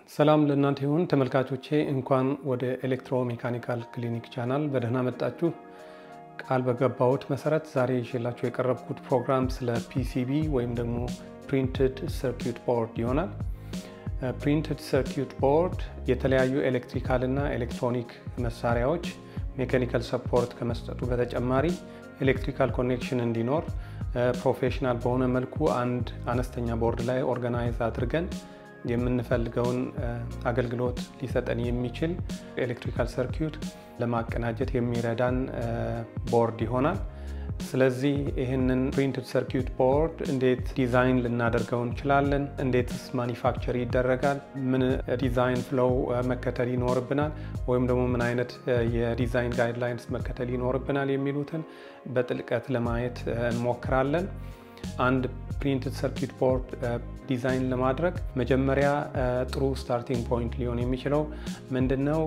ሰላም ለእናንተ ይሁን ተመልካቾቼ፣ እንኳን ወደ ኤሌክትሮሜካኒካል ክሊኒክ ቻናል በደህና መጣችሁ። ቃል በገባሁት መሰረት ዛሬ ይዤላችሁ የቀረብኩት ፕሮግራም ስለ ፒሲቢ ወይም ደግሞ ፕሪንትድ ሰርኪዩት ቦርድ ይሆናል። ፕሪንትድ ሰርኪዩት ቦርድ የተለያዩ ኤሌክትሪካል እና ኤሌክትሮኒክ መሳሪያዎች ሜካኒካል ሰፖርት ከመስጠቱ በተጨማሪ ኤሌክትሪካል ኮኔክሽን እንዲኖር ፕሮፌሽናል በሆነ መልኩ አንድ አነስተኛ ቦርድ ላይ ኦርጋናይዝ አድርገን የምንፈልገውን አገልግሎት ሊሰጠን የሚችል ኤሌክትሪካል ሰርኪዩት ለማቀናጀት የሚረዳን ቦርድ ይሆናል። ስለዚህ ይህንን ፕሪንትድ ሰርኪዩት ቦርድ እንዴት ዲዛይን ልናደርገው እንችላለን? እንዴትስ ማኒፋክቸር ይደረጋል? ምን ዲዛይን ፍሎው መከተል ይኖርብናል? ወይም ደግሞ ምን አይነት የዲዛይን ጋይድላይንስ መከተል ይኖርብናል? የሚሉትን በጥልቀት ለማየት እንሞክራለን። አንድ ፕሪንትድ ሰርኪዩት ቦርድ ዲዛይን ለማድረግ መጀመሪያ ጥሩ ስታርቲንግ ፖይንት ሊሆን የሚችለው ምንድን ነው?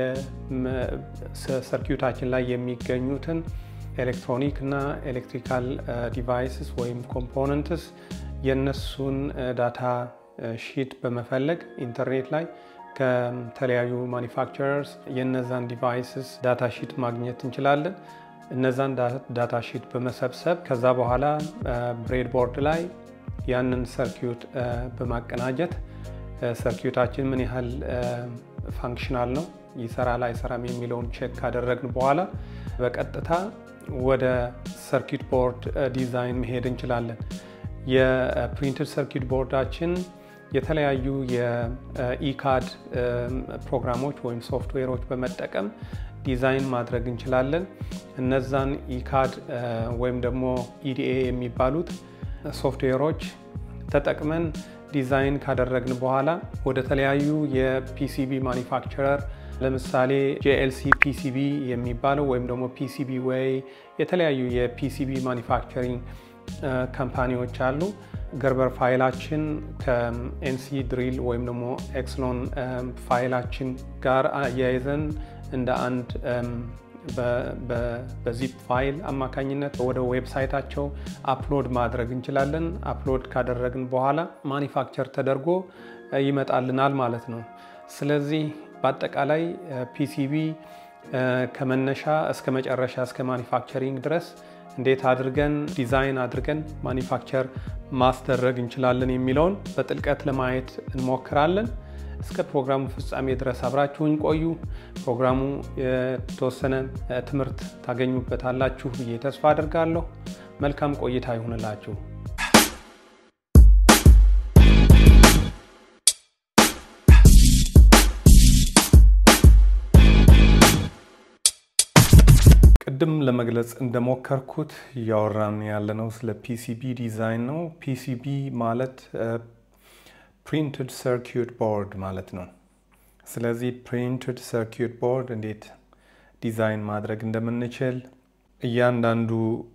የሰርኪዩታችን ላይ የሚገኙትን ኤሌክትሮኒክ እና ኤሌክትሪካል ዲቫይስስ ወይም ኮምፖነንትስ የእነሱን ዳታ ሺት በመፈለግ ኢንተርኔት ላይ ከተለያዩ ማኒፋክቸረርስ የነዛን ዲቫይስስ ዳታ ሺት ማግኘት እንችላለን። እነዛን ዳታ ሺት በመሰብሰብ ከዛ በኋላ ብሬድ ቦርድ ላይ ያንን ሰርኪዩት በማቀናጀት ሰርኪዩታችን ምን ያህል ፋንክሽናል ነው፣ ይሰራል አይሰራም የሚለውን ቼክ ካደረግን በኋላ በቀጥታ ወደ ሰርኪዩት ቦርድ ዲዛይን መሄድ እንችላለን። የፕሪንትድ ሰርኪዩት ቦርዳችን የተለያዩ የኢካድ ፕሮግራሞች ወይም ሶፍትዌሮች በመጠቀም ዲዛይን ማድረግ እንችላለን። እነዛን ኢካድ ወይም ደግሞ ኢዲኤ የሚባሉት ሶፍትዌሮች ተጠቅመን ዲዛይን ካደረግን በኋላ ወደ ተለያዩ የፒሲቢ ማኒፋክቸረር ለምሳሌ ጄኤልሲ ፒሲቢ የሚባለው ወይም ደግሞ ፒሲቢ ዌይ የተለያዩ የፒሲቢ ማኒፋክቸሪንግ ካምፓኒዎች አሉ። ገርበር ፋይላችን ከኤንሲ ድሪል ወይም ደግሞ ኤክስሎን ፋይላችን ጋር አያይዘን እንደ አንድ በዚፕ ፋይል አማካኝነት ወደ ዌብሳይታቸው አፕሎድ ማድረግ እንችላለን። አፕሎድ ካደረግን በኋላ ማኒፋክቸር ተደርጎ ይመጣልናል ማለት ነው። ስለዚህ በአጠቃላይ ፒሲቢ ከመነሻ እስከ መጨረሻ እስከ ማኒፋክቸሪንግ ድረስ እንዴት አድርገን ዲዛይን አድርገን ማኒፋክቸር ማስደረግ እንችላለን የሚለውን በጥልቀት ለማየት እንሞክራለን። እስከ ፕሮግራሙ ፍጻሜ ድረስ አብራችሁኝ ቆዩ። ፕሮግራሙ የተወሰነ ትምህርት ታገኙበታላችሁ ብዬ ተስፋ አድርጋለሁ። መልካም ቆይታ ይሁንላችሁ። ቅድም ለመግለጽ እንደሞከርኩት እያወራን ያለነው ስለ ፒሲቢ ዲዛይን ነው። ፒሲቢ ማለት ፕሪንትድ ሰርኪዩት ቦርድ ማለት ነው። ስለዚህ ፕሪንትድ ሰርኪዩት ቦርድ እንዴት ዲዛይን ማድረግ እንደምንችል እያንዳንዱ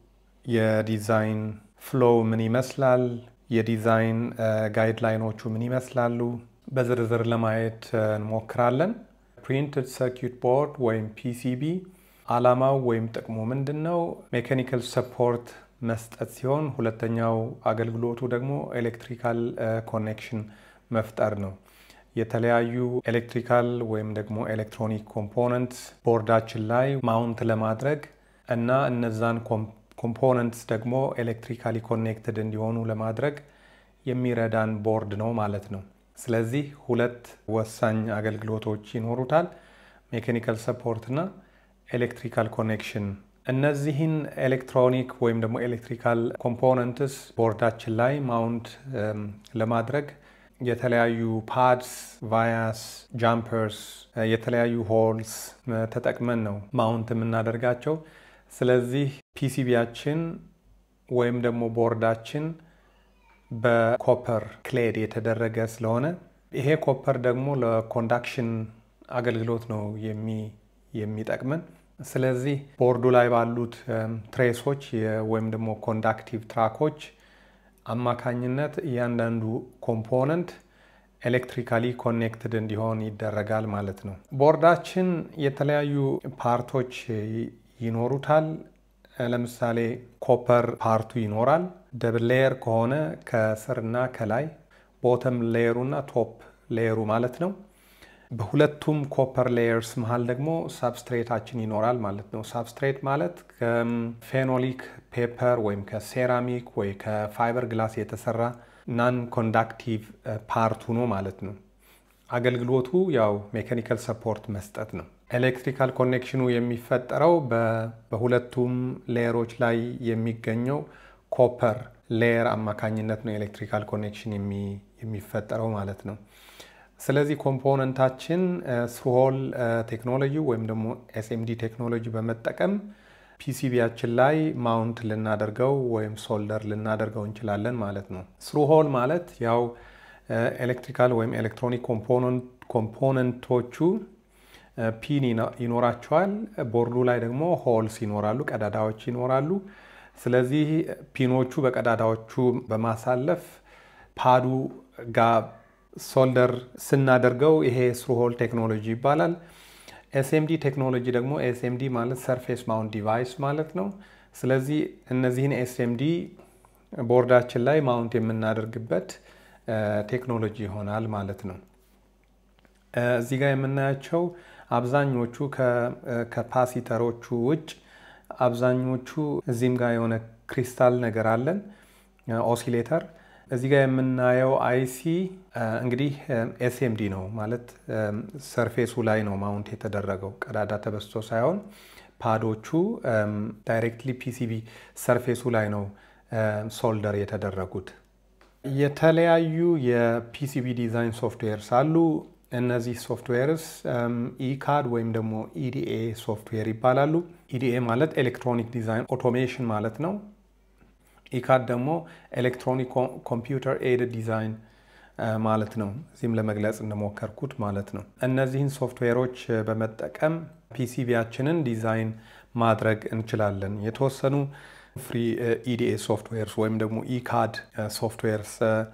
የዲዛይን ፍሎው ምን ይመስላል፣ የዲዛይን ጋይድላይኖቹ ምን ይመስላሉ፣ በዝርዝር ለማየት እንሞክራለን። ፕሪንትድ ሰርኪዩት ቦርድ ወይም ፒሲቢ ዓላማው ወይም ጥቅሙ ምንድን ነው? ሜካኒካል ሰፖርት መስጠት ሲሆን ሁለተኛው አገልግሎቱ ደግሞ ኤሌክትሪካል ኮኔክሽን መፍጠር ነው። የተለያዩ ኤሌክትሪካል ወይም ደግሞ ኤሌክትሮኒክ ኮምፖነንት ቦርዳችን ላይ ማውንት ለማድረግ እና እነዛን ኮምፖነንትስ ደግሞ ኤሌክትሪካሊ ኮኔክትድ እንዲሆኑ ለማድረግ የሚረዳን ቦርድ ነው ማለት ነው። ስለዚህ ሁለት ወሳኝ አገልግሎቶች ይኖሩታል፣ ሜካኒካል ሰፖርት እና ኤሌክትሪካል ኮኔክሽን እነዚህን ኤሌክትሮኒክ ወይም ደግሞ ኤሌክትሪካል ኮምፖነንትስ ቦርዳችን ላይ ማውንት ለማድረግ የተለያዩ ፓድስ፣ ቫያስ፣ ጃምፐርስ፣ የተለያዩ ሆልስ ተጠቅመን ነው ማውንት የምናደርጋቸው። ስለዚህ ፒሲቢያችን ወይም ደግሞ ቦርዳችን በኮፐር ክሌድ የተደረገ ስለሆነ ይሄ ኮፐር ደግሞ ለኮንዳክሽን አገልግሎት ነው የሚጠቅመን። ስለዚህ ቦርዱ ላይ ባሉት ትሬሶች ወይም ደግሞ ኮንዳክቲቭ ትራኮች አማካኝነት እያንዳንዱ ኮምፖነንት ኤሌክትሪካሊ ኮኔክትድ እንዲሆን ይደረጋል ማለት ነው። ቦርዳችን የተለያዩ ፓርቶች ይኖሩታል። ለምሳሌ ኮፐር ፓርቱ ይኖራል። ደብል ሌየር ከሆነ ከስርና ከላይ፣ ቦተም ሌየሩና ቶፕ ሌየሩ ማለት ነው። በሁለቱም ኮፐር ሌየርስ መሀል ደግሞ ሳብስትሬታችን ይኖራል ማለት ነው። ሳብስትሬት ማለት ከፌኖሊክ ፔፐር ወይም ከሴራሚክ ወይ ከፋይበር ግላስ የተሰራ ናን ኮንዳክቲቭ ፓርት ሆኖ ማለት ነው። አገልግሎቱ ያው ሜካኒካል ሰፖርት መስጠት ነው። ኤሌክትሪካል ኮኔክሽኑ የሚፈጠረው በሁለቱም ሌየሮች ላይ የሚገኘው ኮፐር ሌየር አማካኝነት ነው ኤሌክትሪካል ኮኔክሽን የሚፈጠረው ማለት ነው። ስለዚህ ኮምፖነንታችን ስሩሆል ቴክኖሎጂ ወይም ደግሞ ኤስኤምዲ ቴክኖሎጂ በመጠቀም ፒሲቢያችን ላይ ማውንት ልናደርገው ወይም ሶልደር ልናደርገው እንችላለን ማለት ነው። ስሩሆል ማለት ያው ኤሌክትሪካል ወይም ኤሌክትሮኒክ ኮምፖነንቶቹ ፒን ይኖራቸዋል። ቦርዱ ላይ ደግሞ ሆልስ ይኖራሉ፣ ቀዳዳዎች ይኖራሉ። ስለዚህ ፒኖቹ በቀዳዳዎቹ በማሳለፍ ፓዱ ጋር ሶልደር ስናደርገው ይሄ ስሩሆል ቴክኖሎጂ ይባላል። ኤስኤምዲ ቴክኖሎጂ ደግሞ ኤስኤምዲ ማለት ሰርፌስ ማውንት ዲቫይስ ማለት ነው። ስለዚህ እነዚህን ኤስኤምዲ ቦርዳችን ላይ ማውንት የምናደርግበት ቴክኖሎጂ ይሆናል ማለት ነው። እዚህ ጋር የምናያቸው አብዛኞቹ ከካፓሲተሮቹ ውጭ አብዛኞቹ እዚህም ጋር የሆነ ክሪስታል ነገር አለን ኦሲሌተር። እዚህ ጋር የምናየው አይሲ እንግዲህ ኤስኤምዲ ነው ማለት ሰርፌሱ ላይ ነው ማውንት የተደረገው ቀዳዳ ተበስቶ ሳይሆን ፓዶቹ ዳይሬክትሊ ፒሲቢ ሰርፌሱ ላይ ነው ሶልደር የተደረጉት። የተለያዩ የፒሲቢ ዲዛይን ሶፍትዌርስ አሉ። እነዚህ ሶፍትዌርስ ኢካድ ወይም ደግሞ ኢዲኤ ሶፍትዌር ይባላሉ። ኢዲኤ ማለት ኤሌክትሮኒክ ዲዛይን ኦቶሜሽን ማለት ነው። ኢካድ ደግሞ ኤሌክትሮኒክ ኮምፒውተር ኤድድ ዲዛይን ማለት ነው። እዚህም ለመግለጽ እንደሞከርኩት ማለት ነው። እነዚህን ሶፍትዌሮች በመጠቀም ፒሲቢያችንን ዲዛይን ማድረግ እንችላለን። የተወሰኑ ፍሪ ኢዲኤ ሶፍትዌርስ ወይም ደግሞ ኢካድ ሶፍትዌርስ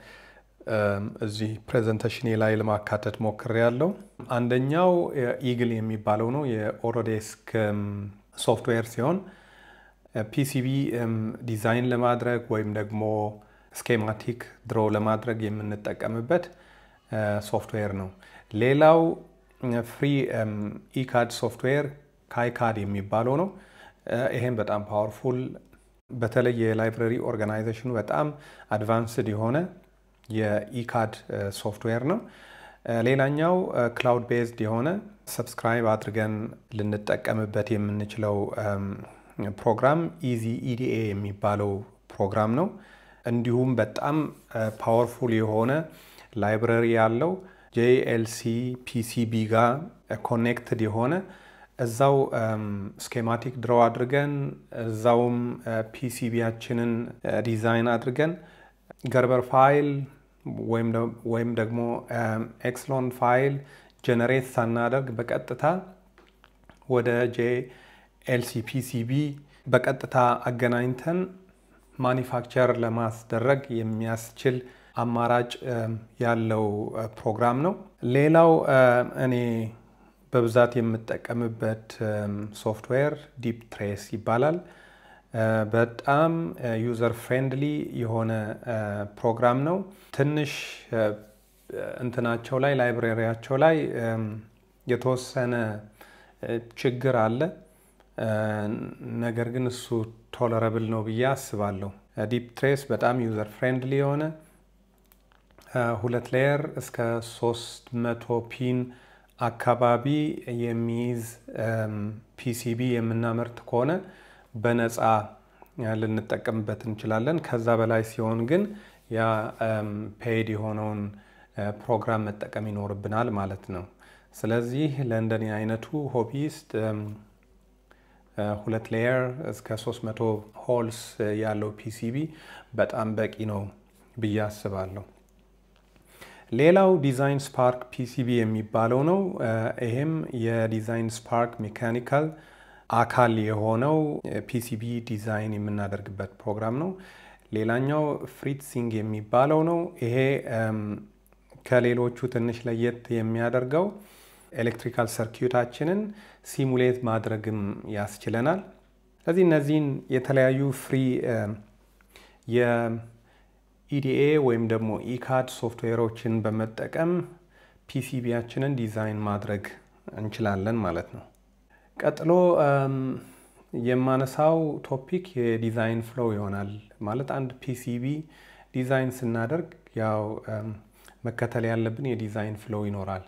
እዚህ ፕሬዘንቴሽኔ ላይ ለማካተት ሞክሬ ያለው አንደኛው ኢግል የሚባለው ነው የኦሮዴስክ ሶፍትዌር ሲሆን ፒሲቢ ዲዛይን ለማድረግ ወይም ደግሞ ስኬማቲክ ድሮ ለማድረግ የምንጠቀምበት ሶፍትዌር ነው። ሌላው ፍሪ ኢካድ ሶፍትዌር ካይካድ የሚባለው ነው። ይሄም በጣም ፓወርፉል በተለይ የላይብረሪ ኦርጋናይዜሽኑ በጣም አድቫንስድ የሆነ የኢካድ ሶፍትዌር ነው። ሌላኛው ክላውድ ቤዝድ የሆነ ሰብስክራይብ አድርገን ልንጠቀምበት የምንችለው ፕሮግራም ኢዚ ኢዲኤ የሚባለው ፕሮግራም ነው። እንዲሁም በጣም ፓወርፉል የሆነ ላይብረሪ ያለው ጄኤልሲ ፒሲቢ ጋር ኮኔክትድ የሆነ እዛው ስኬማቲክ ድሮው አድርገን እዛውም ፒሲቢያችንን ዲዛይን አድርገን ገርበር ፋይል ወይም ደግሞ ኤክስሎን ፋይል ጀነሬት ሳናደርግ በቀጥታ ወደ ጄኤልሲ ፒሲቢ በቀጥታ አገናኝተን ማኒፋክቸር ለማስደረግ የሚያስችል አማራጭ ያለው ፕሮግራም ነው። ሌላው እኔ በብዛት የምጠቀምበት ሶፍትዌር ዲፕ ትሬስ ይባላል። በጣም ዩዘር ፍሬንድሊ የሆነ ፕሮግራም ነው። ትንሽ እንትናቸው ላይ ላይብሬሪያቸው ላይ የተወሰነ ችግር አለ። ነገር ግን እሱ ቶለረብል ነው ብዬ አስባለሁ። ዲፕ ትሬስ በጣም ዩዘር ፍሬንድሊ የሆነ ሁለት ሌየር እስከ ሶስት መቶ ፒን አካባቢ የሚይዝ ፒሲቢ የምናመርት ከሆነ በነፃ ልንጠቀምበት እንችላለን። ከዛ በላይ ሲሆን ግን ያ ፔይድ የሆነውን ፕሮግራም መጠቀም ይኖርብናል ማለት ነው። ስለዚህ ለእንደኔ አይነቱ ሆቢስት ሁለት ሌየር እስከ 300 ሆልስ ያለው ፒሲቢ በጣም በቂ ነው ብዬ አስባለሁ። ሌላው ዲዛይን ስፓርክ ፒሲቢ የሚባለው ነው። ይሄም የዲዛይን ስፓርክ ሜካኒካል አካል የሆነው ፒሲቢ ዲዛይን የምናደርግበት ፕሮግራም ነው። ሌላኛው ፍሪትሲንግ የሚባለው ነው። ይሄ ከሌሎቹ ትንሽ ለየት የሚያደርገው ኤሌክትሪካል ሰርኪዩታችንን ሲሙሌት ማድረግም ያስችለናል። ስለዚህ እነዚህን የተለያዩ ፍሪ የኢዲኤ ወይም ደግሞ ኢካድ ሶፍትዌሮችን በመጠቀም ፒሲቢያችንን ዲዛይን ማድረግ እንችላለን ማለት ነው። ቀጥሎ የማነሳው ቶፒክ የዲዛይን ፍሎው ይሆናል። ማለት አንድ ፒሲቢ ዲዛይን ስናደርግ ያው መከተል ያለብን የዲዛይን ፍሎው ይኖራል።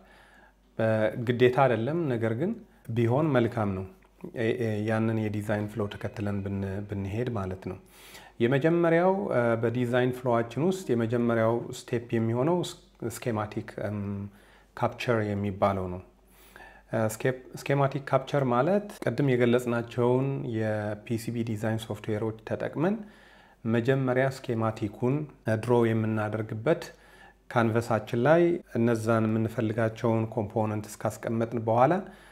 ግዴታ አይደለም፣ ነገር ግን ቢሆን መልካም ነው። ያንን የዲዛይን ፍሎው ተከትለን ብንሄድ ማለት ነው። የመጀመሪያው በዲዛይን ፍሎዋችን ውስጥ የመጀመሪያው ስቴፕ የሚሆነው ስኬማቲክ ካፕቸር የሚባለው ነው። ስኬማቲክ ካፕቸር ማለት ቅድም የገለጽናቸውን የፒሲቢ ዲዛይን ሶፍትዌሮች ተጠቅመን መጀመሪያ ስኬማቲኩን ድሮ የምናደርግበት ካንቨሳችን ላይ እነዛን የምንፈልጋቸውን ኮምፖነንት እስካስቀመጥን በኋላ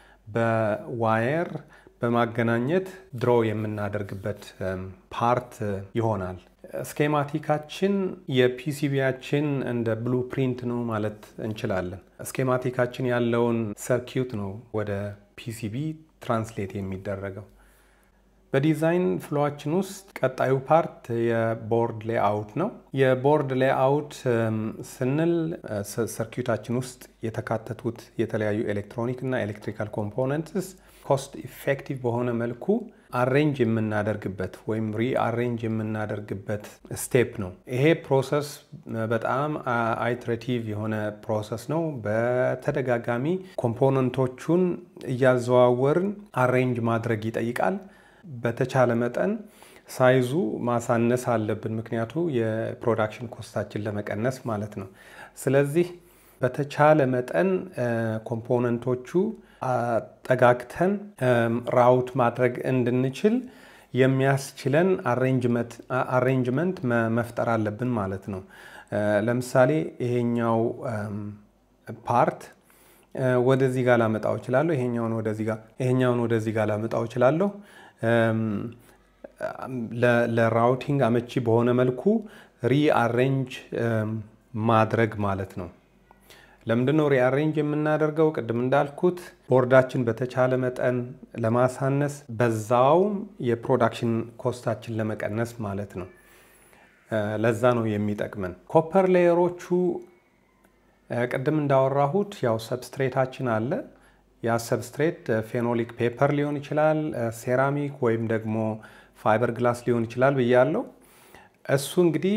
በዋየር በማገናኘት ድሮ የምናደርግበት ፓርት ይሆናል። ስኬማቲካችን የፒሲቢያችን እንደ ብሉ ፕሪንት ነው ማለት እንችላለን። ስኬማቲካችን ያለውን ሰርኪዩት ነው ወደ ፒሲቢ ትራንስሌት የሚደረገው። በዲዛይን ፍሎዋችን ውስጥ ቀጣዩ ፓርት የቦርድ ሌአውት ነው። የቦርድ ሌአውት ስንል ሰርኪዩታችን ውስጥ የተካተቱት የተለያዩ ኤሌክትሮኒክ እና ኤሌክትሪካል ኮምፖነንትስ ኮስት ኢፌክቲቭ በሆነ መልኩ አሬንጅ የምናደርግበት ወይም ሪአሬንጅ የምናደርግበት ስቴፕ ነው። ይሄ ፕሮሰስ በጣም አይትሬቲቭ የሆነ ፕሮሰስ ነው። በተደጋጋሚ ኮምፖነንቶቹን እያዘዋወርን አሬንጅ ማድረግ ይጠይቃል። በተቻለ መጠን ሳይዙ ማሳነስ አለብን፣ ምክንያቱ የፕሮዳክሽን ኮስታችን ለመቀነስ ማለት ነው። ስለዚህ በተቻለ መጠን ኮምፖነንቶቹ አጠጋግተን ራውት ማድረግ እንድንችል የሚያስችለን አሬንጅመንት መፍጠር አለብን ማለት ነው። ለምሳሌ ይሄኛው ፓርት ወደዚህ ጋር ላመጣው እችላለሁ። ይሄኛውን ወደዚህ ጋር ይሄኛውን ወደዚህ ጋር ላመጣው እችላለሁ። ለራውቲንግ አመቺ በሆነ መልኩ ሪአሬንጅ ማድረግ ማለት ነው። ለምንድነው ሪአሬንጅ የምናደርገው? ቅድም እንዳልኩት ቦርዳችን በተቻለ መጠን ለማሳነስ በዛውም የፕሮዳክሽን ኮስታችን ለመቀነስ ማለት ነው። ለዛ ነው የሚጠቅመን። ኮፐር ሌየሮቹ ቅድም እንዳወራሁት ያው ሰብስትሬታችን አለ። ያ ሰብስትሬት ፌኖሊክ ፔፐር ሊሆን ይችላል፣ ሴራሚክ ወይም ደግሞ ፋይበር ግላስ ሊሆን ይችላል ብያለው። እሱ እንግዲህ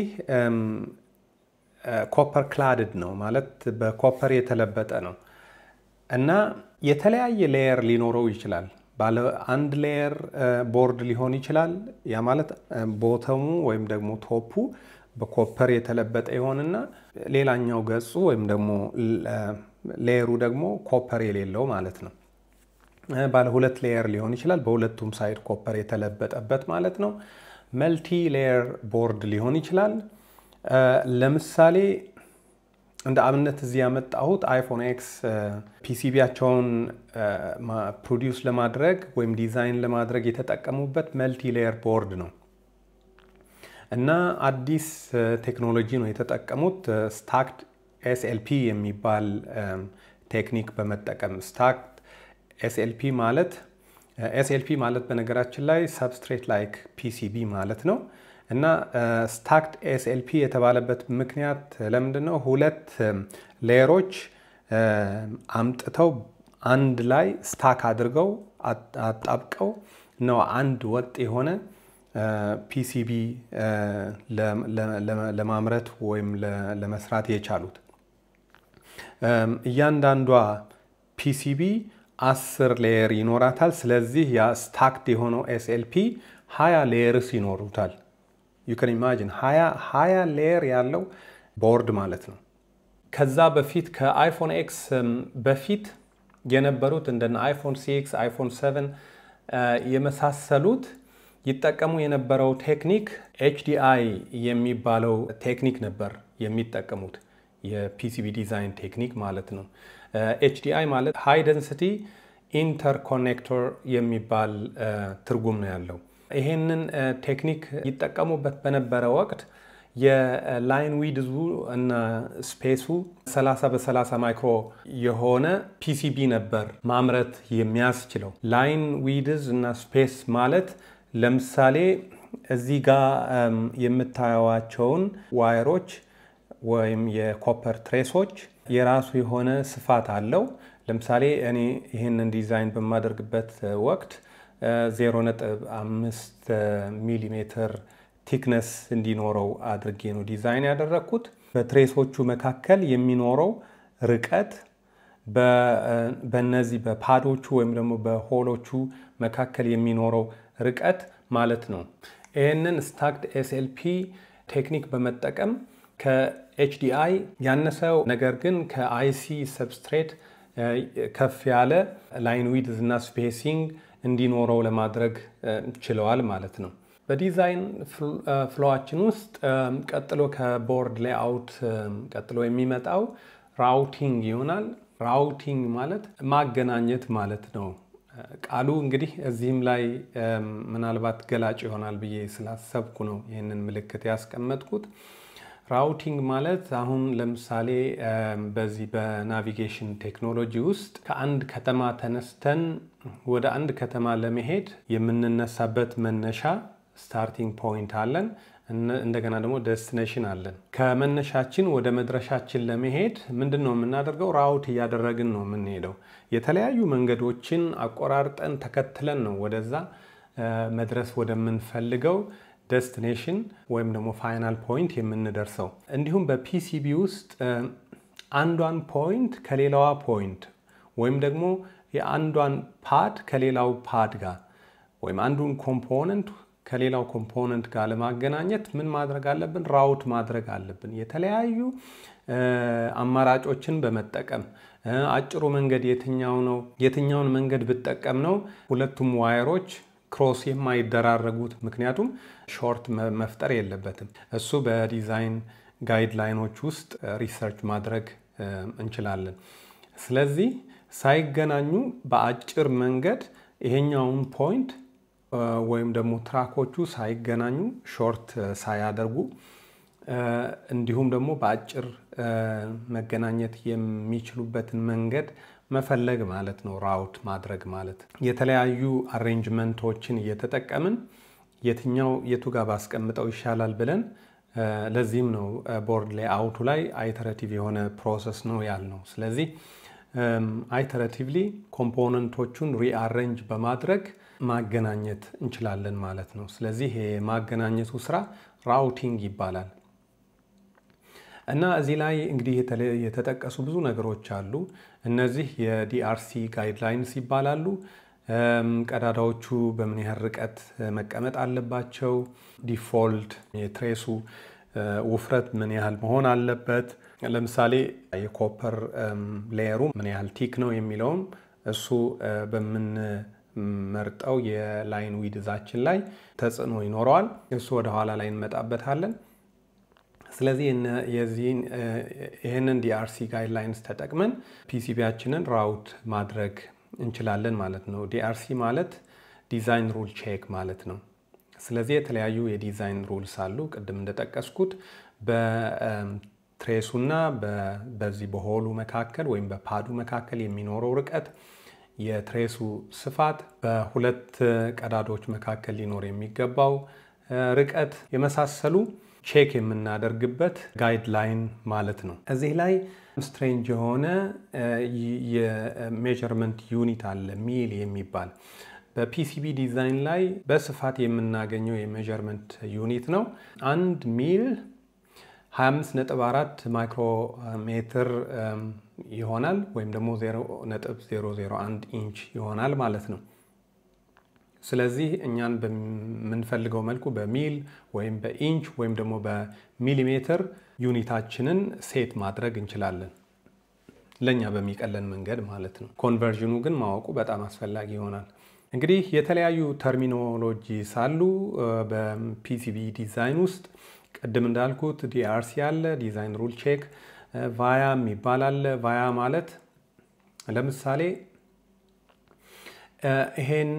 ኮፐር ክላድድ ነው ማለት በኮፐር የተለበጠ ነው እና የተለያየ ሌየር ሊኖረው ይችላል። ባለ አንድ ሌየር ቦርድ ሊሆን ይችላል። ያ ማለት ቦተሙ ወይም ደግሞ ቶፑ በኮፐር የተለበጠ ይሆንና ሌላኛው ገጹ ወይም ደግሞ ሌየሩ ደግሞ ኮፐር የሌለው ማለት ነው። ባለ ሁለት ሌየር ሊሆን ይችላል። በሁለቱም ሳይድ ኮፐር የተለበጠበት ማለት ነው። መልቲ ሌየር ቦርድ ሊሆን ይችላል። ለምሳሌ እንደ አብነት እዚህ ያመጣሁት አይፎን ኤክስ ፒሲቢያቸውን ፕሮዲውስ ለማድረግ ወይም ዲዛይን ለማድረግ የተጠቀሙበት መልቲ ሌየር ቦርድ ነው እና አዲስ ቴክኖሎጂ ነው የተጠቀሙት ስታክድ ኤስኤልፒ የሚባል ቴክኒክ በመጠቀም ስታክድ ኤስኤልፒ ማለት ኤስኤልፒ ማለት በነገራችን ላይ ሰብስትሬት ላይክ ፒሲቢ ማለት ነው እና ስታክድ ኤስኤልፒ የተባለበት ምክንያት ለምንድን ነው? ሁለት ሌየሮች አምጥተው አንድ ላይ ስታክ አድርገው አጣብቀው ነው አንድ ወጥ የሆነ ፒሲቢ ለማምረት ወይም ለመስራት የቻሉት። እያንዳንዷ ፒሲቢ አስር ሌየር ይኖራታል። ስለዚህ ያ ስታክድ የሆነው ኤስኤልፒ ሀያ ሌየርስ ይኖሩታል። ዩ ካን ኢማጂን ሀያ ሌየር ያለው ቦርድ ማለት ነው። ከዛ በፊት ከአይፎን ኤክስ በፊት የነበሩት እንደነ አይፎን ሲክስ አይፎን ሰቨን የመሳሰሉት ይጠቀሙ የነበረው ቴክኒክ ኤችዲአይ የሚባለው ቴክኒክ ነበር የሚጠቀሙት የፒሲቢ ዲዛይን ቴክኒክ ማለት ነው። ኤችዲአይ ማለት ሃይ ደንሲቲ ኢንተርኮኔክተር የሚባል ትርጉም ነው ያለው። ይሄንን ቴክኒክ ይጠቀሙበት በነበረ ወቅት የላይን ዊድዙ እና ስፔሱ 30 በ30 ማይክሮ የሆነ ፒሲቢ ነበር ማምረት የሚያስችለው። ላይን ዊድዝ እና ስፔስ ማለት ለምሳሌ እዚህ ጋር የምታዩዋቸውን ዋየሮች ወይም የኮፐር ትሬሶች የራሱ የሆነ ስፋት አለው። ለምሳሌ እኔ ይህንን ዲዛይን በማደርግበት ወቅት 0.5 ሚሊሜትር ቲክነስ እንዲኖረው አድርጌ ነው ዲዛይን ያደረግኩት። በትሬሶቹ መካከል የሚኖረው ርቀት በእነዚህ በፓዶቹ ወይም ደግሞ በሆሎቹ መካከል የሚኖረው ርቀት ማለት ነው። ይህንን ስታክድ ኤስኤልፒ ቴክኒክ በመጠቀም ከኤችዲአይ ያነሰው ነገር ግን ከአይሲ ሰብስትሬት ከፍ ያለ ላይን ዊድዝ እና ስፔሲንግ እንዲኖረው ለማድረግ ችለዋል ማለት ነው። በዲዛይን ፍሎዋችን ውስጥ ቀጥሎ ከቦርድ ሌአውት ቀጥሎ የሚመጣው ራውቲንግ ይሆናል። ራውቲንግ ማለት ማገናኘት ማለት ነው። ቃሉ እንግዲህ እዚህም ላይ ምናልባት ገላጭ ይሆናል ብዬ ስላሰብኩ ነው ይህንን ምልክት ያስቀመጥኩት። ራውቲንግ ማለት አሁን ለምሳሌ በዚህ በናቪጌሽን ቴክኖሎጂ ውስጥ ከአንድ ከተማ ተነስተን ወደ አንድ ከተማ ለመሄድ የምንነሳበት መነሻ ስታርቲንግ ፖይንት አለን። እንደገና ደግሞ ደስቲኔሽን አለን። ከመነሻችን ወደ መድረሻችን ለመሄድ ምንድን ነው የምናደርገው? ራውት እያደረግን ነው የምንሄደው። የተለያዩ መንገዶችን አቆራርጠን ተከትለን ነው ወደዛ መድረስ ወደምንፈልገው ደስቲኔሽን ወይም ደግሞ ፋይናል ፖይንት የምንደርሰው። እንዲሁም በፒሲቢ ውስጥ አንዷን ፖይንት ከሌላዋ ፖይንት ወይም ደግሞ የአንዷን ፓድ ከሌላው ፓድ ጋር ወይም አንዱን ኮምፖነንት ከሌላው ኮምፖነንት ጋር ለማገናኘት ምን ማድረግ አለብን? ራውት ማድረግ አለብን። የተለያዩ አማራጮችን በመጠቀም አጭሩ መንገድ የትኛው ነው? የትኛውን መንገድ ብጠቀም ነው ሁለቱም ዋየሮች ክሮስ የማይደራረጉት? ምክንያቱም ሾርት መፍጠር የለበትም። እሱ በዲዛይን ጋይድላይኖች ውስጥ ሪሰርች ማድረግ እንችላለን። ስለዚህ ሳይገናኙ በአጭር መንገድ ይሄኛውን ፖይንት ወይም ደግሞ ትራኮቹ ሳይገናኙ ሾርት ሳያደርጉ እንዲሁም ደግሞ በአጭር መገናኘት የሚችሉበትን መንገድ መፈለግ ማለት ነው። ራውት ማድረግ ማለት የተለያዩ አሬንጅመንቶችን እየተጠቀምን የትኛው የቱ ጋር ባስቀምጠው ይሻላል ብለን ለዚህም ነው ቦርድ ላይ አውቱ ላይ አይተረቲቭ የሆነ ፕሮሰስ ነው ያልነው። ስለዚህ አይተረቲቭሊ ኮምፖነንቶቹን ሪአሬንጅ በማድረግ ማገናኘት እንችላለን ማለት ነው። ስለዚህ የማገናኘቱ ስራ ራውቲንግ ይባላል። እና እዚህ ላይ እንግዲህ የተጠቀሱ ብዙ ነገሮች አሉ። እነዚህ የዲአርሲ ጋይድላይንስ ይባላሉ። ቀዳዳዎቹ በምን ያህል ርቀት መቀመጥ አለባቸው፣ ዲፎልት የትሬሱ ውፍረት ምን ያህል መሆን አለበት፣ ለምሳሌ የኮፐር ሌየሩ ምን ያህል ቲክ ነው የሚለውም እሱ በምንመርጠው የላይን ዊድዛችን ላይ ተጽዕኖ ይኖረዋል። እሱ ወደኋላ ላይ እንመጣበታለን። ስለዚህ ይህንን ዲአርሲ ጋይድላይንስ ተጠቅመን ፒሲቢያችንን ራውት ማድረግ እንችላለን ማለት ነው። ዲአርሲ ማለት ዲዛይን ሩል ቼክ ማለት ነው። ስለዚህ የተለያዩ የዲዛይን ሩልስ አሉ። ቅድም እንደጠቀስኩት በትሬሱና በዚህ በሆሉ መካከል ወይም በፓዱ መካከል የሚኖረው ርቀት፣ የትሬሱ ስፋት፣ በሁለት ቀዳዶች መካከል ሊኖር የሚገባው ርቀት የመሳሰሉ ቼክ የምናደርግበት ጋይድላይን ማለት ነው። እዚህ ላይ ስትሬንጅ የሆነ የሜዥርመንት ዩኒት አለ ሚል የሚባል በፒሲቢ ዲዛይን ላይ በስፋት የምናገኘው የሜዥርመንት ዩኒት ነው። አንድ ሚል 25.4 ማይክሮሜትር ይሆናል ወይም ደግሞ 0.001 ኢንች ይሆናል ማለት ነው። ስለዚህ እኛን በምንፈልገው መልኩ በሚል ወይም በኢንች ወይም ደግሞ በሚሊሜትር ዩኒታችንን ሴት ማድረግ እንችላለን፣ ለእኛ በሚቀለን መንገድ ማለት ነው። ኮንቨርዥኑ ግን ማወቁ በጣም አስፈላጊ ይሆናል። እንግዲህ የተለያዩ ተርሚኖሎጂ ሳሉ በፒሲቢ ዲዛይን ውስጥ ቅድም እንዳልኩት ዲአርሲ አለ፣ ዲዛይን ሩል ቼክ፣ ቫያ የሚባል አለ። ቫያ ማለት ለምሳሌ ይሄን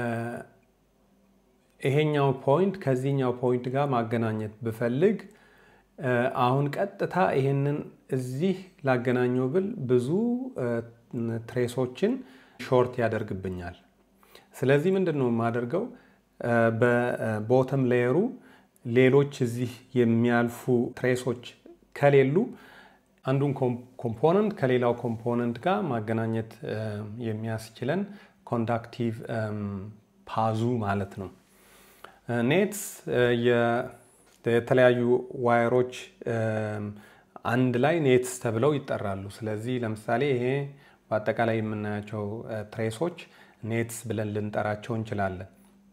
ይሄኛው ፖይንት ከዚህኛው ፖይንት ጋር ማገናኘት ብፈልግ አሁን ቀጥታ ይሄንን እዚህ ላገናኘው ብል ብዙ ትሬሶችን ሾርት ያደርግብኛል። ስለዚህ ምንድን ነው የማደርገው? በቦተም ሌየሩ ሌሎች እዚህ የሚያልፉ ትሬሶች ከሌሉ አንዱን ኮምፖነንት ከሌላው ኮምፖነንት ጋር ማገናኘት የሚያስችለን ኮንዳክቲቭ ፓዙ ማለት ነው። ኔትስ የተለያዩ ዋየሮች አንድ ላይ ኔትስ ተብለው ይጠራሉ። ስለዚህ ለምሳሌ ይሄ በአጠቃላይ የምናያቸው ትሬሶች ኔትስ ብለን ልንጠራቸው እንችላለን።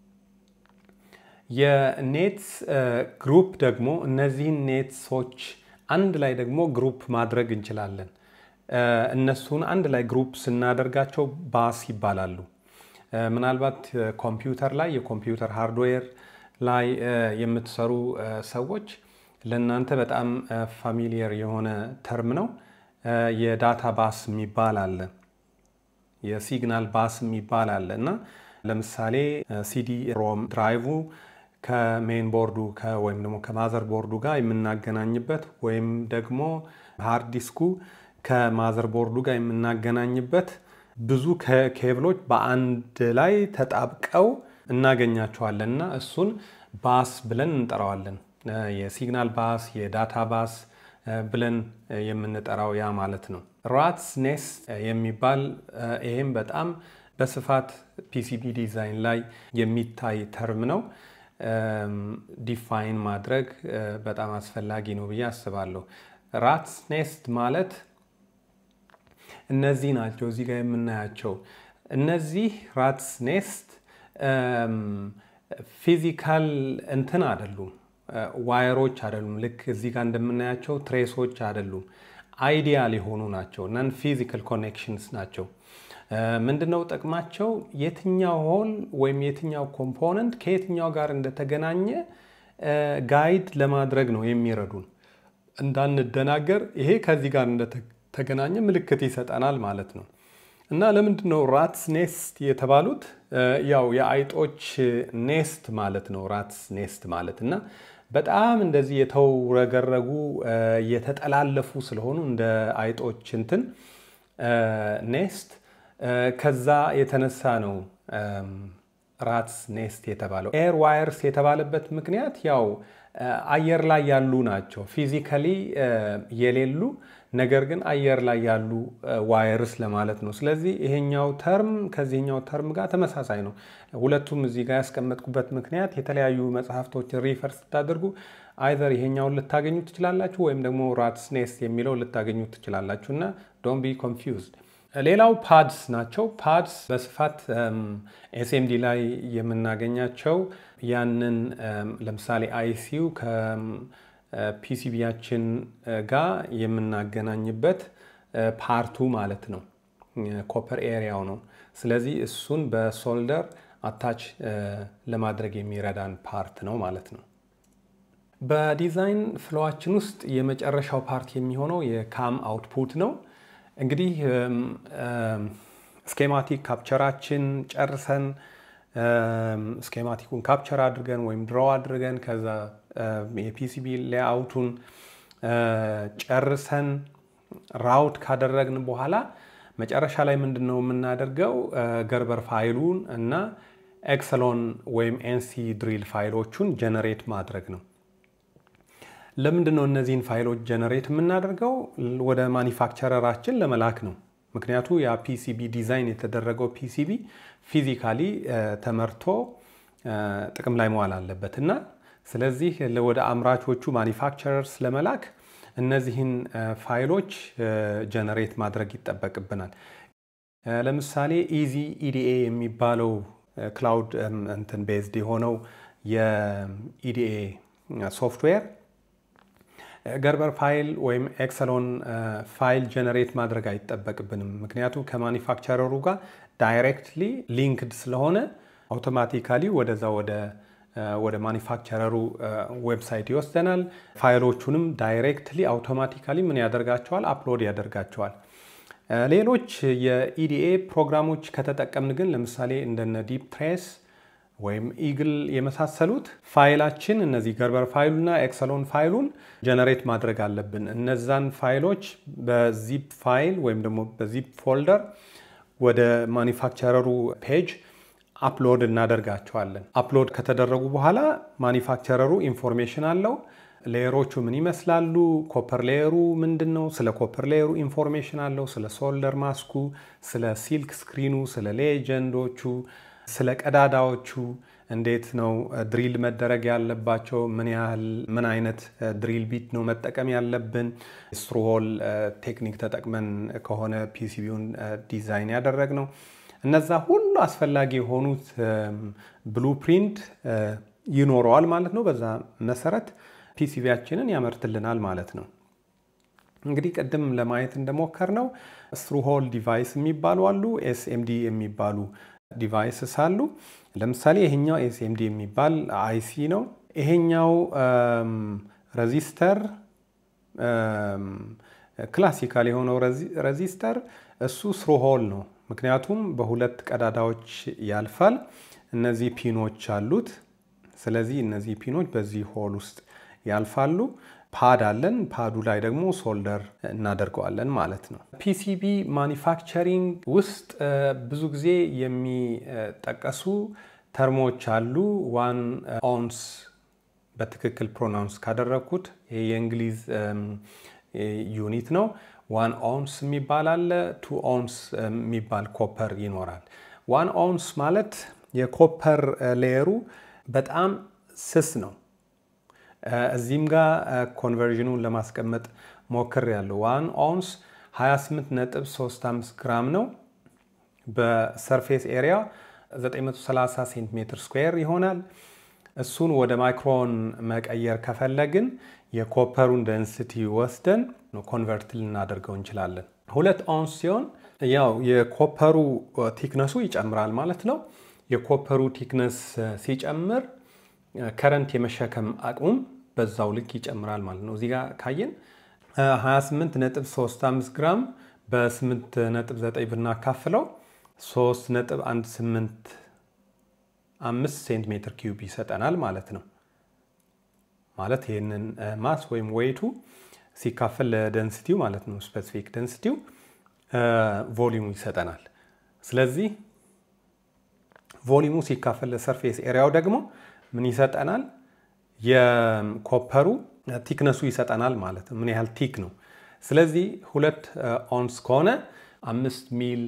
የኔትስ ግሩፕ ደግሞ እነዚህን ኔትሶች አንድ ላይ ደግሞ ግሩፕ ማድረግ እንችላለን። እነሱን አንድ ላይ ግሩፕ ስናደርጋቸው ባስ ይባላሉ። ምናልባት ኮምፒውተር ላይ የኮምፒውተር ሃርድዌር ላይ የምትሰሩ ሰዎች ለእናንተ በጣም ፋሚሊየር የሆነ ተርም ነው። የዳታ ባስ የሚባል አለ፣ የሲግናል ባስ የሚባል አለ እና ለምሳሌ ሲዲ ሮም ድራይቭ ከሜን ቦርዱ ወይም ደግሞ ከማዘር ቦርዱ ጋር የምናገናኝበት ወይም ደግሞ ሃርድ ዲስኩ ከማዘር ቦርዱ ጋር የምናገናኝበት ብዙ ኬብሎች በአንድ ላይ ተጣብቀው እናገኛቸዋለን እና እሱን ባስ ብለን እንጠራዋለን። የሲግናል ባስ፣ የዳታ ባስ ብለን የምንጠራው ያ ማለት ነው። ራትስ ኔስት የሚባል ይሄም በጣም በስፋት ፒሲቢ ዲዛይን ላይ የሚታይ ተርም ነው። ዲፋይን ማድረግ በጣም አስፈላጊ ነው ብዬ አስባለሁ። ራትስ ኔስት ማለት እነዚህ ናቸው እዚህ ጋር የምናያቸው እነዚህ ራትስ ኔስት ፊዚካል እንትን አይደሉም፣ ዋየሮች አይደሉም። ልክ እዚህ ጋር እንደምናያቸው ትሬሶች አይደሉም። አይዲያል የሆኑ ናቸው። ነን ፊዚካል ኮኔክሽንስ ናቸው። ምንድነው ጥቅማቸው? የትኛው ሆል ወይም የትኛው ኮምፖነንት ከየትኛው ጋር እንደተገናኘ ጋይድ ለማድረግ ነው የሚረዱን። እንዳንደናገር ይሄ ከዚህ ጋር እንደተገናኘ ምልክት ይሰጠናል ማለት ነው። እና ለምንድን ነው ራትስ ኔስት የተባሉት? ያው የአይጦች ኔስት ማለት ነው ራትስ ኔስት ማለት እና በጣም እንደዚህ የተውረገረጉ የተጠላለፉ ስለሆኑ እንደ አይጦች እንትን ኔስት ከዛ የተነሳ ነው ራትስ ኔስት የተባለው። ኤር ዋየርስ የተባለበት ምክንያት ያው አየር ላይ ያሉ ናቸው። ፊዚካሊ የሌሉ ነገር ግን አየር ላይ ያሉ ዋየርስ ለማለት ነው። ስለዚህ ይሄኛው ተርም ከዚህኛው ተርም ጋር ተመሳሳይ ነው። ሁለቱም እዚህ ጋር ያስቀመጥኩበት ምክንያት የተለያዩ መጽሐፍቶችን ሪፈር ስታደርጉ አይዘር ይሄኛውን ልታገኙ ትችላላችሁ ወይም ደግሞ ራትስ ኔስት የሚለው ልታገኙ ትችላላችሁ እና ዶንት ቢ ኮንፊውዝድ። ሌላው ፓድስ ናቸው። ፓድስ በስፋት ኤስኤምዲ ላይ የምናገኛቸው ያንን ለምሳሌ አይሲዩ ከፒሲቢያችን ጋር የምናገናኝበት ፓርቱ ማለት ነው። ኮፐር ኤሪያው ነው። ስለዚህ እሱን በሶልደር አታች ለማድረግ የሚረዳን ፓርት ነው ማለት ነው። በዲዛይን ፍሎዋችን ውስጥ የመጨረሻው ፓርት የሚሆነው የካም አውትፑት ነው። እንግዲህ ስኬማቲክ ካፕቸራችን ጨርሰን ስኬማቲኩን ካፕቸር አድርገን ወይም ድሮው አድርገን ከዛ የፒሲቢ ሌአውቱን ጨርሰን ራውት ካደረግን በኋላ መጨረሻ ላይ ምንድን ነው የምናደርገው? ገርበር ፋይሉን እና ኤክሰሎን ወይም ኤንሲ ድሪል ፋይሎቹን ጀነሬት ማድረግ ነው። ለምንድን ነው እነዚህን ፋይሎች ጀነሬት የምናደርገው? ወደ ማኒፋክቸረራችን ለመላክ ነው። ምክንያቱ ያ ፒሲቢ ዲዛይን የተደረገው ፒሲቢ ፊዚካሊ ተመርቶ ጥቅም ላይ መዋል አለበት እና ስለዚህ ወደ አምራቾቹ ማኒፋክቸረርስ ለመላክ እነዚህን ፋይሎች ጀነሬት ማድረግ ይጠበቅብናል። ለምሳሌ ኢዚ ኢዲኤ የሚባለው ክላውድ እንትን ቤዝድ የሆነው የኢዲኤ ሶፍትዌር ገርበር ፋይል ወይም ኤክሰሎን ፋይል ጀነሬት ማድረግ አይጠበቅብንም። ምክንያቱም ከማኒፋክቸረሩ ጋር ዳይሬክትሊ ሊንክድ ስለሆነ አውቶማቲካሊ ወደዛ ወደ ወደ ማኒፋክቸረሩ ዌብሳይት ይወስደናል። ፋይሎቹንም ዳይሬክትሊ አውቶማቲካሊ ምን ያደርጋቸዋል? አፕሎድ ያደርጋቸዋል። ሌሎች የኢዲኤ ፕሮግራሞች ከተጠቀምን ግን ለምሳሌ እንደነ ዲፕ ትሬስ ወይም ኢግል የመሳሰሉት ፋይላችን እነዚህ ገርበር ፋይሉና ኤክሰሎን ፋይሉን ጀነሬት ማድረግ አለብን። እነዛን ፋይሎች በዚፕ ፋይል ወይም ደግሞ በዚፕ ፎልደር ወደ ማኒፋክቸረሩ ፔጅ አፕሎድ እናደርጋቸዋለን። አፕሎድ ከተደረጉ በኋላ ማኒፋክቸረሩ ኢንፎርሜሽን አለው። ሌየሮቹ ምን ይመስላሉ? ኮፐር ሌየሩ ምንድን ነው? ስለ ኮፐር ሌየሩ ኢንፎርሜሽን አለው። ስለ ሶልደር ማስኩ፣ ስለ ሲልክ ስክሪኑ፣ ስለ ሌጀንዶቹ፣ ስለ ቀዳዳዎቹ እንዴት ነው ድሪል መደረግ ያለባቸው፣ ምን ያህል ምን አይነት ድሪል ቢት ነው መጠቀም ያለብን፣ ስትሩሆል ቴክኒክ ተጠቅመን ከሆነ ፒሲቢውን ዲዛይን ያደረግ ነው። እነዛ ሁሉ አስፈላጊ የሆኑት ብሉፕሪንት ይኖረዋል ማለት ነው። በዛ መሰረት ፒሲቢያችንን ያመርትልናል ማለት ነው። እንግዲህ ቅድም ለማየት እንደሞከር ነው ስትሩሆል ዲቫይስ የሚባሉ አሉ፣ ኤስኤምዲ የሚባሉ ዲቫይስስ አሉ። ለምሳሌ ይሄኛው ኤስኤምዲ የሚባል አይሲ ነው። ይሄኛው ረዚስተር ክላሲካል የሆነው ረዚስተር እሱ ስሩሆል ነው። ምክንያቱም በሁለት ቀዳዳዎች ያልፋል። እነዚህ ፒኖች አሉት። ስለዚህ እነዚህ ፒኖች በዚህ ሆል ውስጥ ያልፋሉ። ፓድ አለን። ፓዱ ላይ ደግሞ ሶልደር እናደርገዋለን ማለት ነው። ፒሲቢ ማኒፋክቸሪንግ ውስጥ ብዙ ጊዜ የሚጠቀሱ ተርሞች አሉ። ዋን ኦንስ በትክክል ፕሮናውንስ ካደረግኩት ይሄ የእንግሊዝ ዩኒት ነው። ዋን ኦንስ የሚባል አለ። ቱ ኦንስ የሚባል ኮፐር ይኖራል። ዋን ኦንስ ማለት የኮፐር ሌየሩ በጣም ስስ ነው። እዚህም ጋር ኮንቨርዥኑን ለማስቀመጥ ሞክር ያለው ዋን ኦንስ 28.35 ግራም ነው። በሰርፌስ ኤሪያ 930 ሴንቲሜትር ስኩዌር ይሆናል። እሱን ወደ ማይክሮን መቀየር ከፈለግን የኮፐሩን ደንስቲ ወስደን ኮንቨርት ልናደርገው እንችላለን። ሁለት ኦንስ ሲሆን ያው የኮፐሩ ቲክነሱ ይጨምራል ማለት ነው። የኮፐሩ ቲክነስ ሲጨምር ከረንት የመሸከም አቅሙም በዛው ልክ ይጨምራል ማለት ነው። እዚህ ጋር ካየን 28.35 ግራም በ8.9 ብናካፍለው 3.185 ሴንቲሜትር ኪዩብ ይሰጠናል ማለት ነው። ማለት ይህንን ማስ ወይም ዌይቱ ሲካፈል ለደንስቲው ማለት ነው ስፔሲፊክ ደንስቲው ቮሊሙ ይሰጠናል። ስለዚህ ቮሊሙ ሲካፈል ለሰርፌስ ኤሪያው ደግሞ ምን ይሰጠናል? የኮፐሩ ቲክነሱ ይሰጠናል ማለት ነው። ምን ያህል ቲክ ነው። ስለዚህ ሁለት ኦንስ ከሆነ አምስት ሚል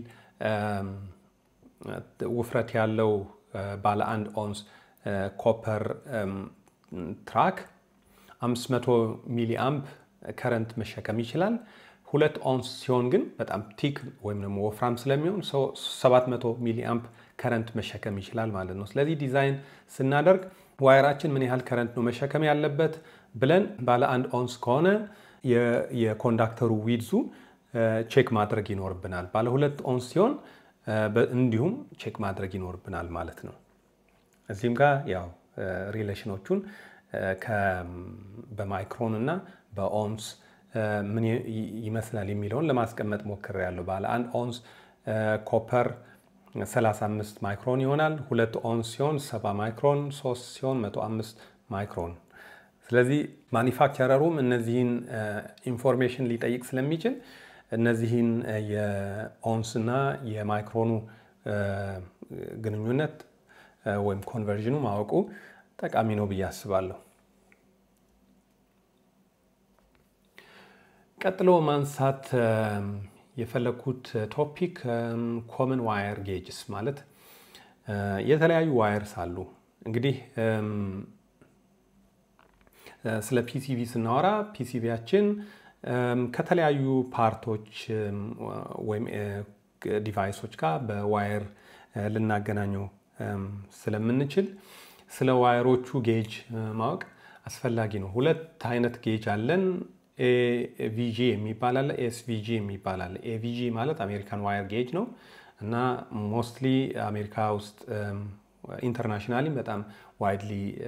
ውፍረት ያለው ባለ አንድ ኦንስ ኮፐር ትራክ 500 ሚሊ አምፕ ከረንት መሸከም ይችላል። ሁለት ኦንስ ሲሆን ግን በጣም ቲክ ወይም ደግሞ ወፍራም ስለሚሆን 700 ሚሊ አምፕ ከረንት መሸከም ይችላል ማለት ነው። ስለዚህ ዲዛይን ስናደርግ ዋይራችን ምን ያህል ከረንት ነው መሸከም ያለበት ብለን ባለ አንድ ኦንስ ከሆነ የኮንዳክተሩ ዊድዙ ቼክ ማድረግ ይኖርብናል። ባለ ሁለት ኦንስ ሲሆን እንዲሁም ቼክ ማድረግ ይኖርብናል ማለት ነው። እዚህም ጋር ያው ሪሌሽኖቹን በማይክሮን እና በኦንስ ምን ይመስላል የሚለውን ለማስቀመጥ ሞክሬያለሁ። ባለ አንድ ኦንስ ኮፐር 35 ማይክሮን ይሆናል። ሁለት ኦንስ ሲሆን 70 ማይክሮን፣ ሶስት ሲሆን 105 ማይክሮን። ስለዚህ ማኒፋክቸረሩም እነዚህን ኢንፎርሜሽን ሊጠይቅ ስለሚችል እነዚህን የኦንስ እና የማይክሮኑ ግንኙነት ወይም ኮንቨርዥኑ ማወቁ ጠቃሚ ነው ብዬ አስባለሁ። ቀጥሎ ማንሳት የፈለግኩት ቶፒክ ኮመን ዋየር ጌጅስ ማለት የተለያዩ ዋየርስ አሉ። እንግዲህ ስለ ፒሲቪ ስናወራ ፒሲቪያችን ከተለያዩ ፓርቶች ወይም ዲቫይሶች ጋር በዋየር ልናገናኘው ስለምንችል ስለ ዋየሮቹ ጌጅ ማወቅ አስፈላጊ ነው። ሁለት አይነት ጌጅ አለን። ኤቪጂ የሚባል አለ፣ ኤስቪጂ የሚባል አለ። ኤቪጂ ማለት አሜሪካን ዋየር ጌጅ ነው እና ሞስትሊ አሜሪካ ውስጥ ኢንተርናሽናሊ በጣም ዋይድሊ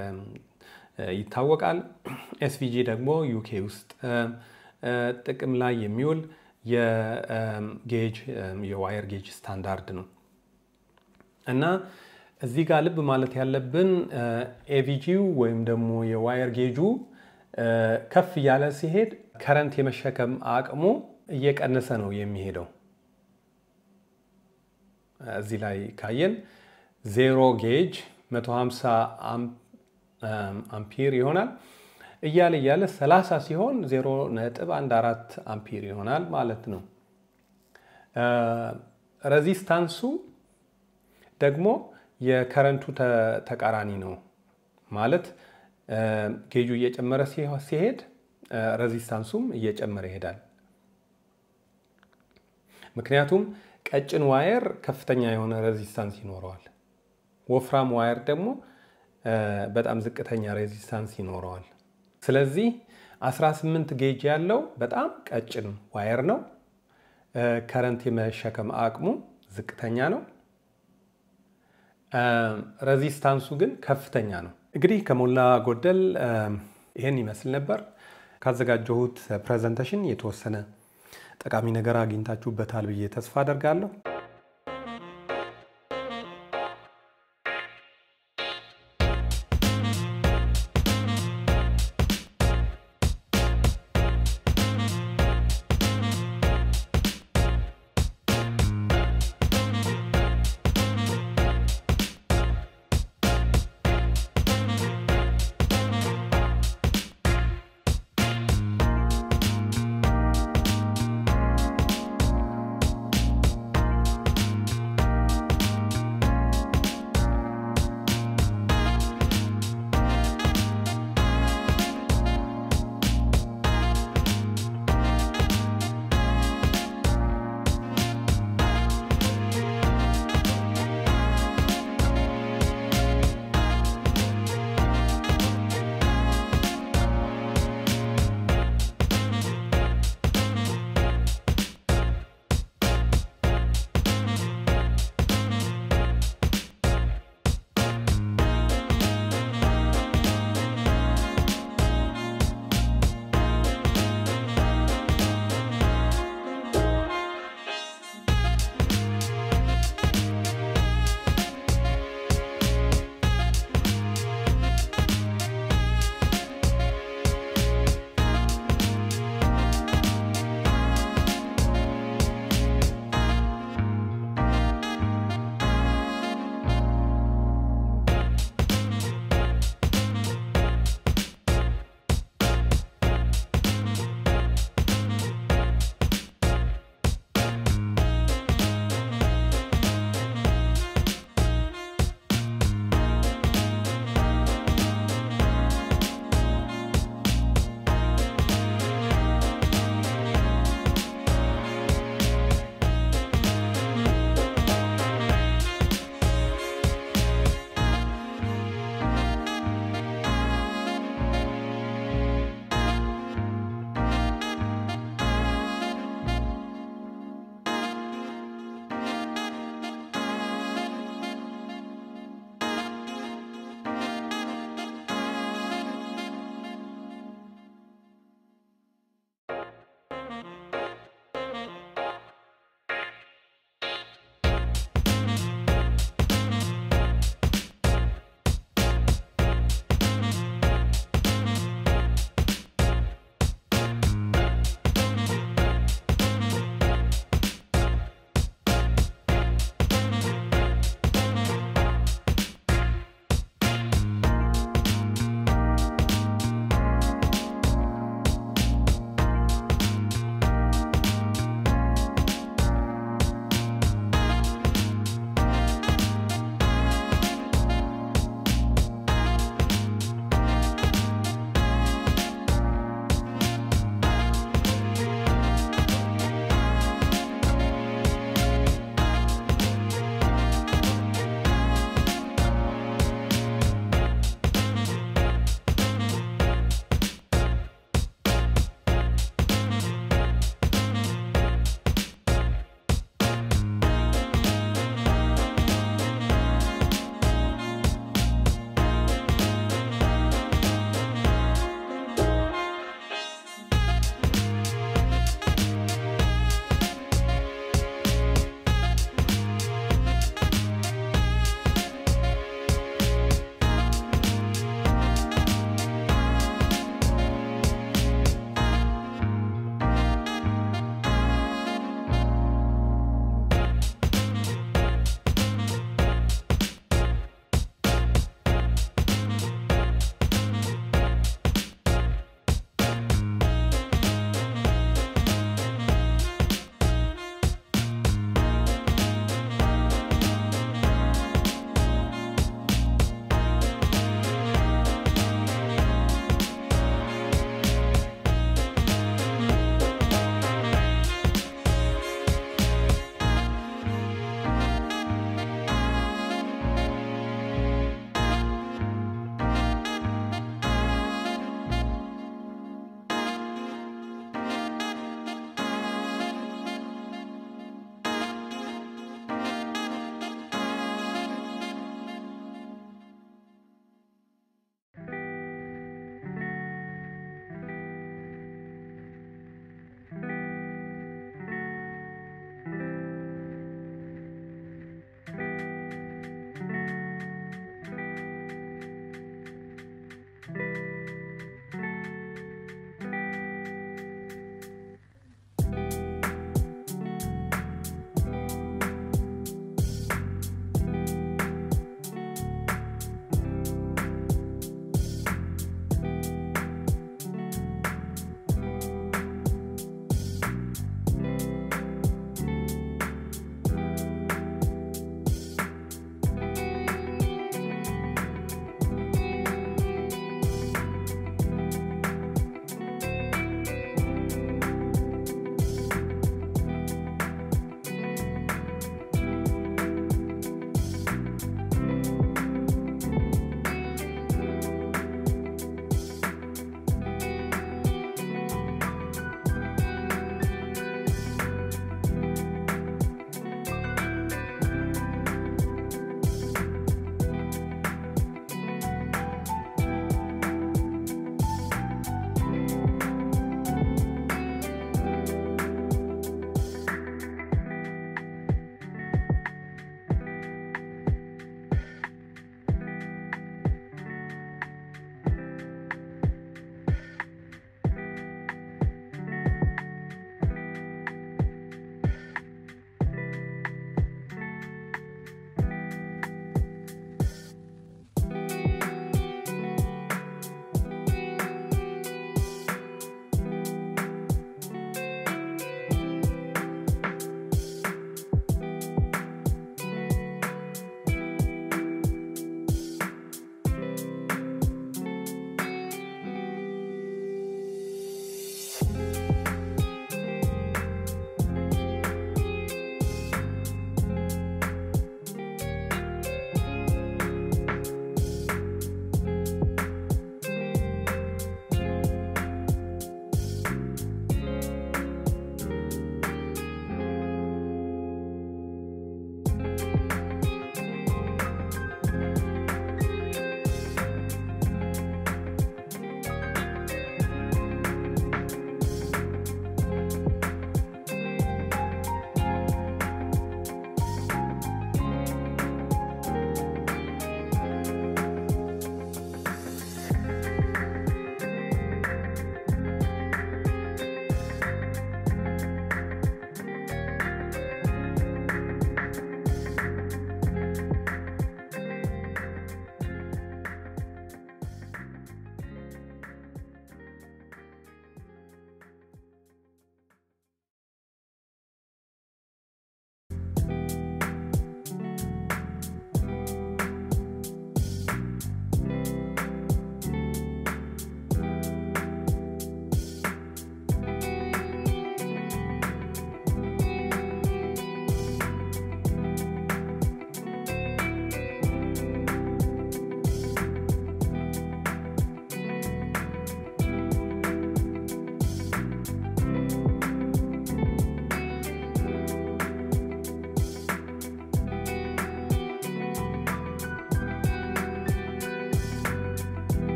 ይታወቃል። ኤስቪጂ ደግሞ ዩኬ ውስጥ ጥቅም ላይ የሚውል የጌጅ የዋየር ጌጅ ስታንዳርድ ነው እና እዚህ ጋር ልብ ማለት ያለብን ኤቪጂው ወይም ደግሞ የዋየር ጌጁ ከፍ እያለ ሲሄድ ከረንት የመሸከም አቅሙ እየቀነሰ ነው የሚሄደው። እዚህ ላይ ካየን ዜሮ ጌጅ 150 አምፒር ይሆናል። እያለ እያለ 30 ሲሆን 0.14 አምፒር ይሆናል ማለት ነው። ረዚስታንሱ ደግሞ የከረንቱ ተቃራኒ ነው ማለት ጌጁ እየጨመረ ሲሄድ ረዚስታንሱም እየጨመረ ይሄዳል። ምክንያቱም ቀጭን ዋየር ከፍተኛ የሆነ ረዚስታንስ ይኖረዋል። ወፍራም ዋየር ደግሞ በጣም ዝቅተኛ ሬዚስታንስ ይኖረዋል። ስለዚህ 18 ጌጅ ያለው በጣም ቀጭን ዋየር ነው። ከረንት የመሸከም አቅሙ ዝቅተኛ ነው። ረዚስታንሱ ግን ከፍተኛ ነው። እንግዲህ ከሞላ ጎደል ይህን ይመስል ነበር። ካዘጋጀሁት ፕሬዘንቴሽን የተወሰነ ጠቃሚ ነገር አግኝታችሁበታል ብዬ ተስፋ አደርጋለሁ።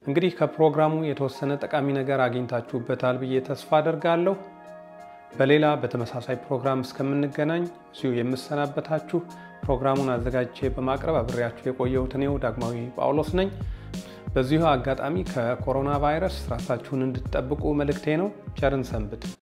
እንግዲህ ከፕሮግራሙ የተወሰነ ጠቃሚ ነገር አግኝታችሁበታል ብዬ ተስፋ አደርጋለሁ። በሌላ በተመሳሳይ ፕሮግራም እስከምንገናኝ እዚሁ የምሰናበታችሁ ፕሮግራሙን አዘጋጅቼ በማቅረብ አብሬያችሁ የቆየሁት እኔው ዳግማዊ ጳውሎስ ነኝ። በዚሁ አጋጣሚ ከኮሮና ቫይረስ ራሳችሁን እንድትጠብቁ መልእክቴ ነው። ቸርን ሰንብት።